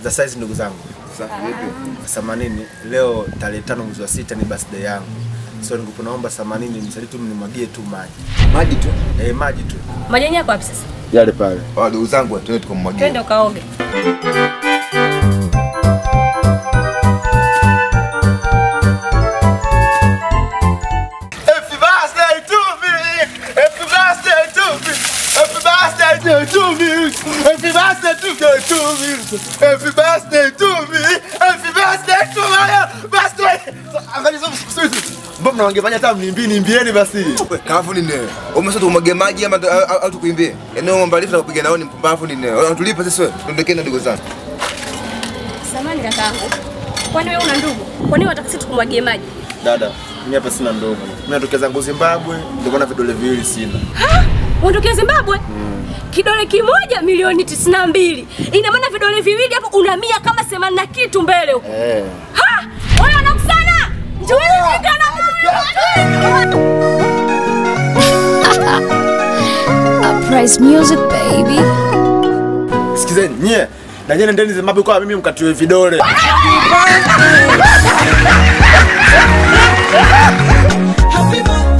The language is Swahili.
za size ndugu zangu. Samanini leo tarehe tano mwezi wa sita ni birthday yangu. So nikupo naomba samanini msali tu mnimwagie tu maji. Maji tu. Eh, maji tu. Maji yenyewe yako wapi sasa? Yale pale. Wa ndugu zangu twende tukamwagia. Twende ukaoge. Happy birthday to me. Happy birthday to me. Happy birthday to me. Happy birthday to me. To me. Happy birthday to me. Happy birthday to my birthday. Angalia sasa sisi. Mbona mnaongefanya hata mnimbie nimbieni basi. Kafu ni nini? Umesema tumwagie maji ama tu- au au tukuimbie? Yaani wewe mbalifu na kupiga nao ni mpumbavu ni nini? Unatulipa sisi wewe. Tuondokee na ndugu zangu. Samani kakaangu. Kwani wewe una ndugu? Kwa nini wataka sisi tukumwagie maji? Dada, mimi hapa sina ndogo. Mimi natokea zangu Zimbabwe, ndio na vidole viwili sina. Uondokea Zimbabwe? Kidole kimoja milioni tisini na mbili. Ina maana vidole viwili hapo una mia kama themanini na kitu mbele huko. Eh. Ha! Wewe unakusana? Njooni nikana Uprise music, baby. Sikizeni nyie. Na nyie nendeni Zimbabwe kwa mimi mkatiwe vidole. Happy birthday